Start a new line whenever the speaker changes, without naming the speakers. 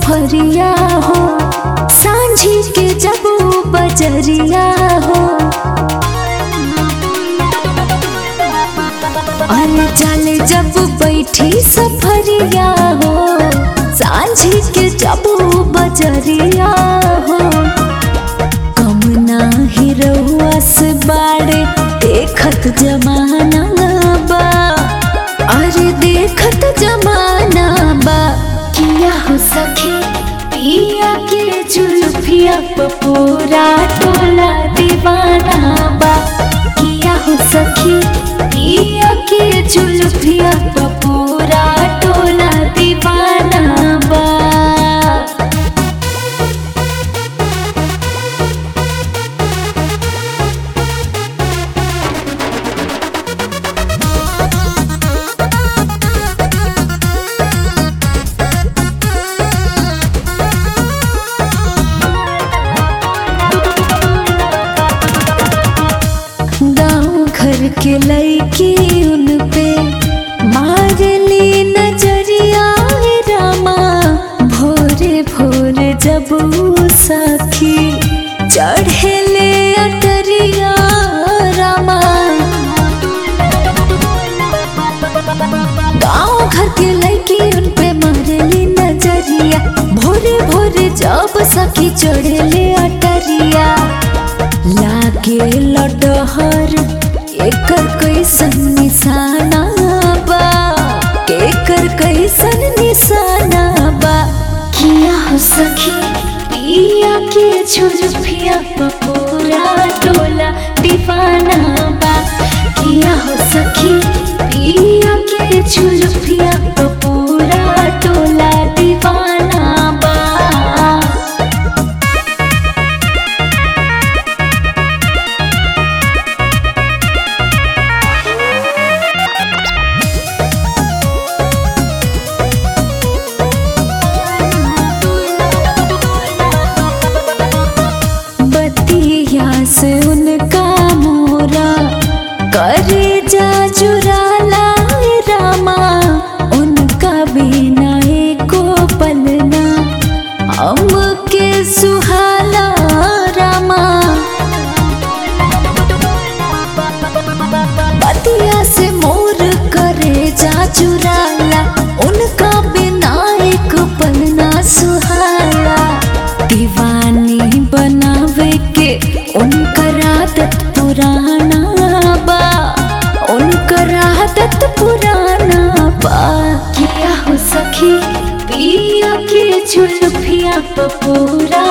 सफरिया हो सांझी के जब वो बजरिया हो अरे चले जब बैठी सफरिया हो सांझी के जब वो बजरिया हो कम नाही रहुआ से बाड़े देखत जमाना बा अरे देखत जमाना बा किया हो सखी पिया के जुल्फिया प पूरा टोला दीवाना बा किया हो सखी पिया के जुल्फिया प पूरा टोला दीवाना बा गाँव घर के लड़की उन पे मारली नजरिया हे रामा भोरे भोरे जब ऊ सखी चढ़ेले अटरिया रामा गाँव घर के लड़की उन पे मारली नजरिया भोरे भोरे जब सखी चढ़ेले अटरिया लागे लडहर एकर कैसन निशाना बा केकर कैसन निशाना बा किया हो सखी पिया के झुरफिया प पूरा टोला दीवाना बा किया हो सखी पिया के झुरफिया प पूरा टोला दीवाना बा बतिया से उनका मोरा करे जा चुराला रामा उनका बिना एको पलना हमके सुहाला रामा बतिया से मोर करे जा चुराला उनका बिना एक पलना सुहाला दीवानी बनावे के उनकर आदत पुराना बा उनकर आदत पुराना बा किया हो सखी पिया के झुलफिया प पूरा